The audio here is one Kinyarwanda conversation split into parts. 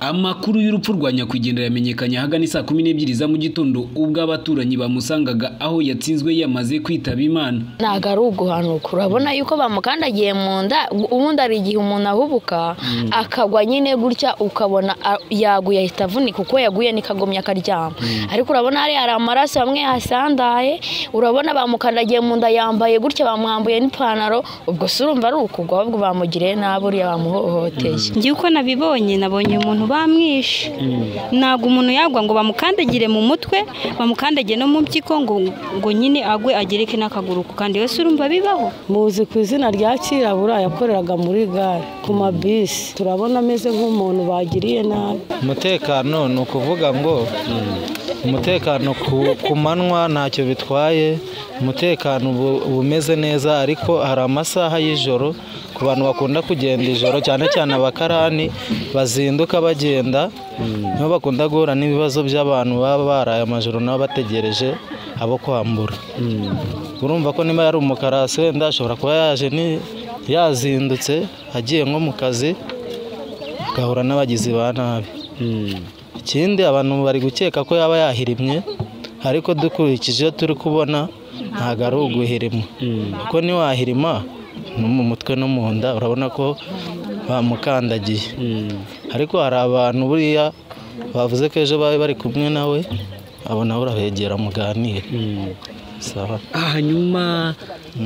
amakuru y'urupfu rwa nyakwigendera yamenyekanye ahagana saa kumi n'ebyiri za mu gitondo ubwo abaturanyi bamusangaga aho yatsinzwe yamaze kwitaba imana ntabwo ari uguhanuka urabona yuko bamukandagiye mu nda ubundi hari igihe umuntu ahubuka akagwa nyine gutya ukabona a- yaguye ahita avunika uko yaguye niko agomye akaryama ariko urabona hariya hari amaraso amwe yasandaye urabona bamukandagiye mu nda yambaye gutya bamwambuye n'ipantaro ubwo se urumva ari ukugwa ahubwo bamugiriye nabi uriya bamuhohoteye njye uko nabibonye nabonye umuntu bamwishe ntabwo umuntu yagwa ngo bamukandagire mu mutwe bamukandagire no mu mpyiko ngo ngo nyine agwe agereke n'akaguru ku kandi wese urumva bibaho muzi ku izina rya kirabura yakoreraga muri gare ku mabisi turabona ameze nk'umuntu bagiriye nabi umutekano ni ukuvuga ngo umutekano ku- ku manywa ntacyo bitwaye umutekano ubu- uba umeze neza ariko hari amasaha y'ijoro ku bantu bakunda kugenda ijoro cyane cyane abakarani bazinduka bagenda nibo bakunda guhura n'ibibazo by'abantu baba baraye amajoro nabo bategereje abo kwambura urumva ko niba yari umukarasi wenda ashobora kuba yaje ni- yazindutse agiye nko mu kazi agahura n'abagizi ba nabi ikindi abantu bari gukeka ko yaba yahirimye ariko dukurikije iyo turi kubona ntabwo ari uguhirima kuko niwahirima no mu mutwe no mu nda urabona ko bamukandagiye ariko hari abantu buriya bavuze ko ejo bari bari kumwe nawe abo nabo urabegera muganire sawa hanyuma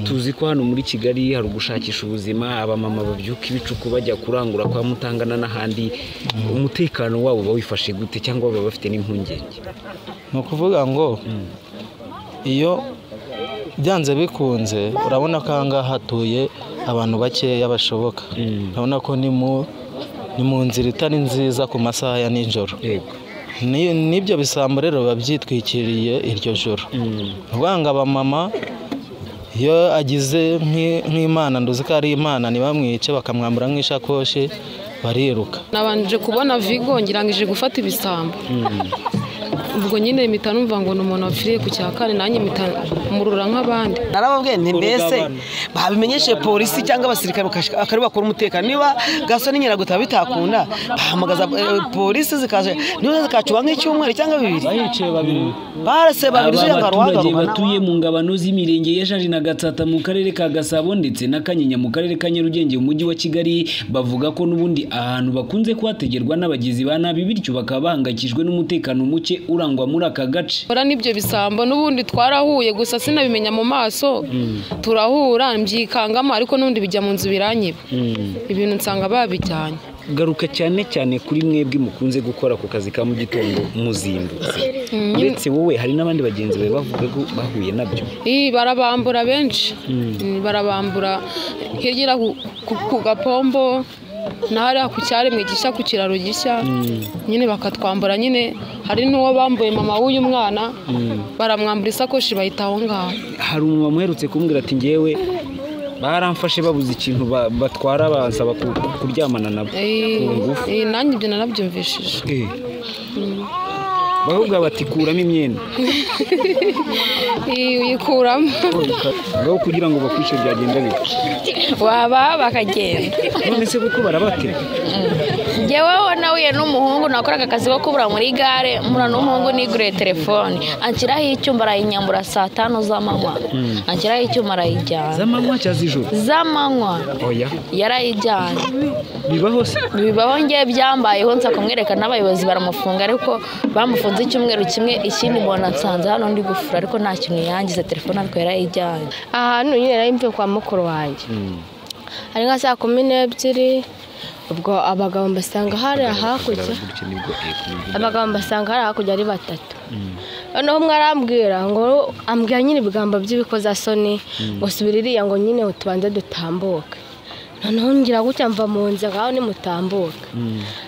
tuzi ko hano muri kigali hari ugushakisha ubuzima abamama babyuka ibicuku bajya kurangura kwa mutangana n'ahandi umutekano wabo bawifashe gute cyangwa baba bafite n'impungenge ni ukuvuga ngo iyo byanze bikunze urabona ko aha ngaha hatuye abantu bakeya bashoboka urabona ko ni mu ni mu nzira itari nziza ku masaha ya nijoro yego Ni- n'ibyo bisambo rero biba byitwikiriye iryo joro ni ukuvuga ngo abamama iyo agize nk'i- nk'imana nduzi ko ari imana ntibamwice bakamwambura nk'ishakoshi bariruka nabanje kubona vigo ngira ngo ije gufata ibisambo ubwo nyine impita numva ngo ni umuntu wapfiriye ku cya kane nanjye mpita murura nk'abandi narababwiye nti mbese babimenyeshe polisi cyangwa abasirikare bakashika- bakari bakora umutekano niba gaso n'inkeragutabara bitakunda bahamagaza eh, polisi zikaza niba zikacuba nk'icyumweru cyangwa bibiri bahicaye babiri barase aba babiri uje ngo baturage aruhagarurwa nawe. batuye mu ngabano z'imirenge ya jari na gatsata mu karere ka gasabo ndetse na kanyinya mu karere ka nyarugenge mu mujyi wa kigali bavuga ko n'ubundi ahantu bakunze kuhategerwa n'abagizi ba nabi bityo bakaba bahangayikishijwe n'umutekano muke urangwa muri aka gace ora n'ibyo bisambo n'ubundi twarahuye gusa sinabimenya mu maso turahura mbyikangamo ariko n'ubundi bijya mu nzu biranyiba ibintu nsanga babijyanye garuka cyane cyane kuri mwebwe mukunze gukora ku kazi ka mu gitondo muzindutse uretse wowe hari n'abandi bagenzi bawe bavuga ko bahuye nabyo Ii, barabambura benshi Mm, barabambura hirya ku, ku, ku gapombo na hariya ku cyaremwe gishya ku kiraro gishya nyine bakatwambura nyine hari n'uwo bambuye mama w'uyu mwana baramwambura isakoshi bayita aho ngaho hari umumama uherutse kumbwira ati ngewe baramfashe babuze ikintu ba- batwara bansaba ku- kuryamana nabo Ii, ku ngufu ii, nanjye ibyo narabyumvishije Eh. bakubwira bati kuramo imyenda Ii, uyikuramo aho kugira ngo bakwishe byagenda bite waba bakagenda none se kuko barabatera njyewe nahuye n'umuhungu nakoraga akazi ko kubura muri gare mura n'umuhungu niguriye telefone anshyiraho icyuma arayinyambura saa tanu z'amanywa anshyiraho icyuma arayijyana z'amanywa cyangwa z'ijoro z'amanywa oya yarayijyanye bibaho se bibaho ngewe byambayeho nsa kumwereka n'abayobozi baramufunga ariko bamufunze icyumweru kimwe ikindi mbona nsanze hano ndi gufura ariko nta kintu yangize telefone ariko yarayijyanye ahantu nyine nari mvuye kwa mukuru wanjye ari nka saa kumi n'ebyiri ubwo abagabo mbasanga hariya hakurya abagabo mbasanga hariya hakurya ari batatu noneho umwe arambwira ngo ambwira nyine ibigambo by'ibikozasoni ngo subira iriya ngo nyine tubanze dutambuke noneho ngira gutya mva mu nzira ngaho nimutambuke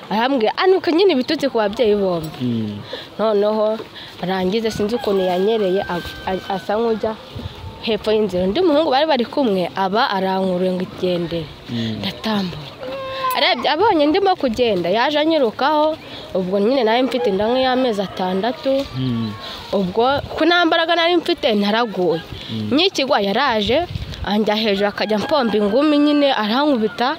arambwira anuka nyine ibitutsi ku babyeyi bombi noneho arangiza sinzi ukuntu yanyereye ag- ag- asa nk'ujya hepfo y'inzira undi muhungu bari bari kumwe aba arankuruye ngo igendere ndatambuka arebye abonye ndimo kugenda yaje anyirukaho ubwo nyine nari mfite inda nk'iy'amezi atandatu ubwo ku nta mbaraga nari mfite naraguye nyikigwa yaraje anjya hejuru akajya mpomba ingumi nyine arankubita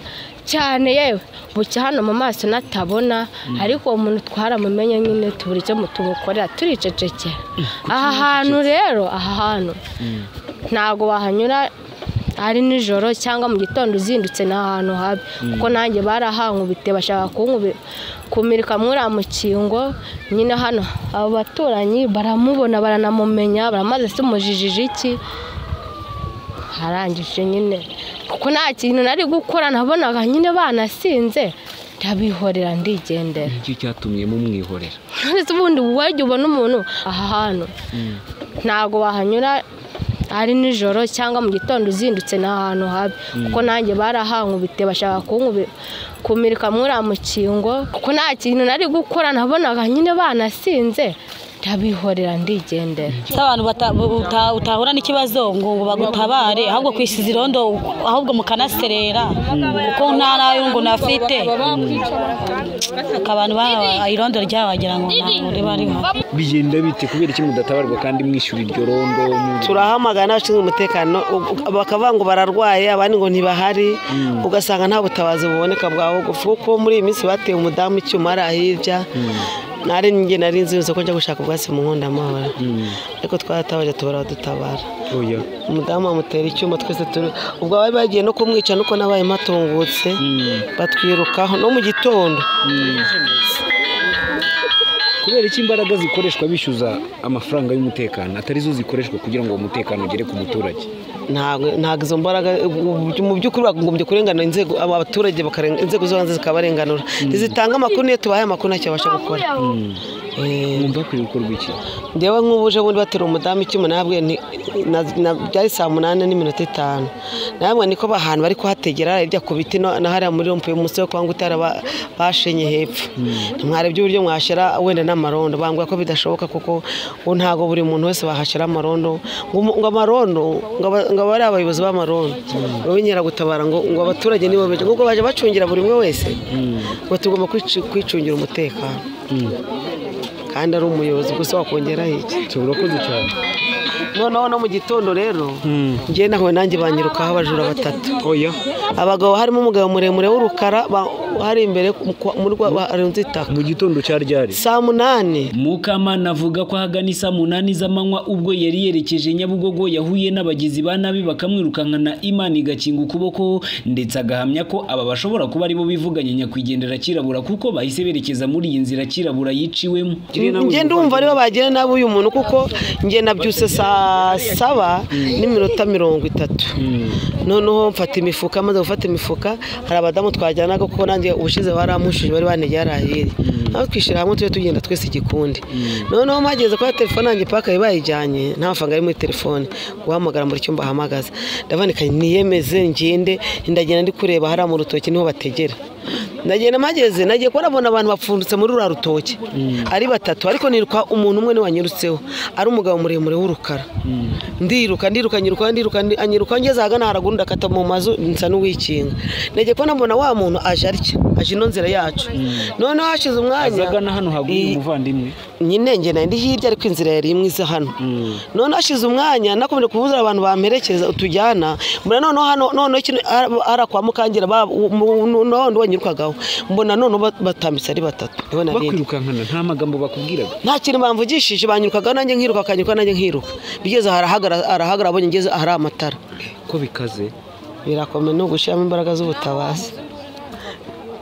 cyane yewe bucya hano mu maso natabona ariko uwo muntu twaramumenye nyine tubura icyo tumukorera turicecekera aha hantu rero aha hantu ntabwo wahanyura ari nijoro cyangwa mu gitondo uzindutse ni ahantu habi kuko nanjye barahankubite bashaka kunkubi kumurika muri mukingo nyine hano abo baturanyi baramubona baranamumenya baramaze se umujijiji iki harangije nyine kuko nta kintu nari gukora nabonaga nyine banasinze ndabihorera ndigendera nicyo cyatumye mumwihorera ndetse ubundi wajya ubona umuntu aha hantu ntabwo wahanyura ari nijoro cyangwa mu gitondo uzindutse ni ahantu habi kuko nanjye barahankubite bashaka kunkubi kumurika muri mukingo kuko nta kintu nari gukora nabonaga nyine banasinze ndabihorera ndigendera Si abantu bata- uta- utahura n'ikibazo ngo ngo bagutabare ahubwo ku isi zirondo ahubwo mukanaserera kuko nta nayo ngo nafite abantu ba irondo ryabo wagira ngo ntabwo riba riho bigenda bite kubera iki mudatabarwa kandi mwishyura iryo rondo mu- turahamagara n'abashinzwe umutekano u- bakavuga ngo bararwaye abandi ngo ntibahari ugasanga nta butabazi buboneka bwawe kuko muri iyi minsi bateye umudamu icyuma ari ahirya nari njye nari nzinze ko njya gushaka ubwatsi mu nkondo y'amahoro ariko twaratabaje tubara badutabara oya umudamu amutera icyuma twese turi ubwo bari bagiye no kumwica nuko nabaye matungutse batwirukaho no mu gitondo kubera iki imbaraga zikoreshwa bishyuza amafaranga y'umutekano atari zo zikoreshwa kugira ngo uwo mutekano ugere ku muturage ntabwo ntabwo izo mbaraga ubu- mu by'ukuri bagombye kurenganura inzego abo baturage bakarenga inzego zo hanze zikabarenganura ntizitanga amakuru niyo tubahaye amakuru ntacyo babasha gukora Eh, mwumva kuri gukorwa iki njyewe nk'ubuje bundi batera umudamu icyuma nabwiye nti na- na- byari saa munani n'iminota itanu nabwo niko ahantu bari kuhategera hirya ku biti no- na hariya muri rompuwe munsi yo kwa ngutara ba- bashenye hepfo ntimwarebye uburyo mwashyira wenda n'amarondo bambwira ko bidashoboka kuko ubu ntabwo buri muntu wese bahashyira amarondo ngo umu- ngo amarondo ngo aba- ngo abe ari abayobozi b'amarondo ngo b'inkeragutabara ngo ngo abaturage nibo beza ngo baje bacungira buri umwe wese ngo tugomba kwicu- kwicungira umutekano kandi ari umuyobozi gusa wakongeraho iki urakoze cyane noneho no mu gitondo rero njye nahuye nanjye banyirukaho abajura batatu oya abagabo harimo umugabo muremure w'urukara ba- hari imbere mu kwa- muri rwa barunze itaka mu gitondo cya ryari saa munani Mukamana avuga ko ahagana isaa munani z'amanywa ubwo yari yerekeje Nyabugogo yahuye n'abagizi ba nabi bakamwirukankana Imana igakinga ukuboko ndetse agahamya ko aba bashobora kuba aribo bivuganye nyakwigendera kirabura kuko bahise berekeza muri iyi nzira kirabura yiciwemo njye ndumva aribo bagira nabi uyu muntu kuko njye nabyutse saa saba n'iminota mirongo itatu noneho mfata imifuka maze gufata imifuka hari abadamu twajyanaga kuko nanjye ubushize baramushije bari banegeye ari ahiri aho twishyira hamwe tujye tugenda twese igikundi noneho mpageze kuba telefone yanjye paka yari bayijyanye nta mafaranga ari muri telefone guhamagara muri cyumba ahamagaza ndavanikanye niyemeze ngende ndagenda ndi kureba hariya mu rutoki niho bategera ndagenda mpageze nagiye kubona abantu bapfunditse muri ruriya rutoki ari batatu ariko niruka umuntu umwe niwe wanyirutseho ari umugabo muremure w'urukara ndiruka ndiruka nyiruka ndiruka ndi- anyiruka ngeze ahagana haraguru ndakata mu mazu nsa n'uwikinga nagiye kubona mbona wa muntu aje arya aje ino nzira yacu noneho hashize umwanya azagana hano haguye I- umuvandimwe nyine njye nari ndi hirya ariko inzira yari imwe iza hano none hashize umwanya nakomeje kubuza abantu bamperekeza utujyana mbona noneho hano noneho kino ara kwa mukangira ba- mu- nu- n'undi wanyirukagaho mbona noneho ba- batambitse ari batatu niho nari ndi. bakwirukankana nta magambo bakubwiraga nta kintu bamvugishije banyirukagaho nanjye nkiruka bakanyiruka nanjye nkiruka bigeze aha arahagara arahagara abonye ngeze ahari amatara ko bikaze birakomeye ni ugushyiramo imbaraga z'ubutabazi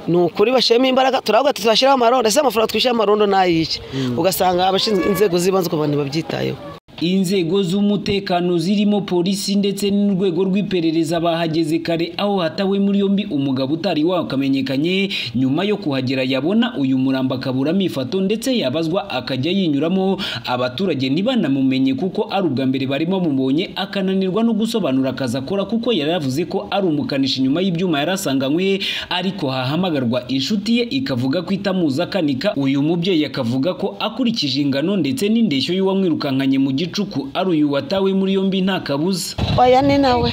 ni ukuri bashyiramo imbaraga turavuga ati tuzashyiraho amarondo ese amafaranga twishyura amarondo ni ay'iki ugasanga abashinzwe inzego z'ibanze ku bantu babyitayeho inzego z'umutekano zirimo polisi ndetse n'urwego rw'iperereza bahageze kare aho hatawe muri yombi umugabo utari wakamenyekanye nyuma yo kuhagera yabona uyu murambo akaburamo ifoto ndetse yabazwa akajya yinyuramo abaturage ntibanamumenye kuko ari ubwa mbere barimo bamubonye akananirwa no gusobanura akazi akora kuko yari yavuze ko ari umukanishi nyuma y'ibyuma yari asanganywe ariko hahamagarwa inshuti ye ikavuga ko itamuzi akanika uyu mubyeyi akavuga ko akurikije ingano ndetse n'indeshyo y'uwamwirukankanye mu gicuku ari uyu watawe muri yombi nta kabuza oya ni nawe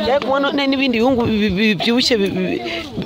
Yari kubona ne- n'ibindi bihungu bi- bi- bibyibushye bi- bi-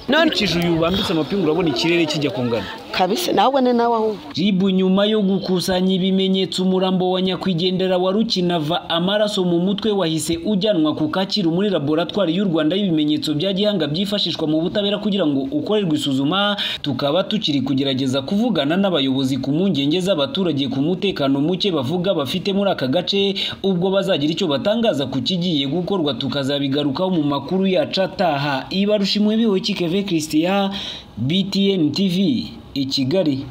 none ukurikije uyu wambitse amapingu urabona ikirere kijya kungana kabisa nahubwo ni nawe ahubwo Jibu nyuma yo gukusanya ibimenyetso umurambo wa nyakwigendera wa Rukinava amaraso mu mutwe wahise ujyanwa ku Kacyiru muri laboratwari y'u Rwanda y'ibimenyetso bya gihanga byifashishwa mu butabera kugira ngo ukorerwe isuzuma tukaba tukiri kugerageza kuvugana n'abayobozi ku mpungenge z'abaturage ku mutekano muke bavuga bafite muri aka gace ubwo bazagira icyo batangaza ku kigiye gukorwa tukazabigarukaho mu makuru yacu ataha ibarushimwe bihoye kikeve Christian BTN TV i Kigali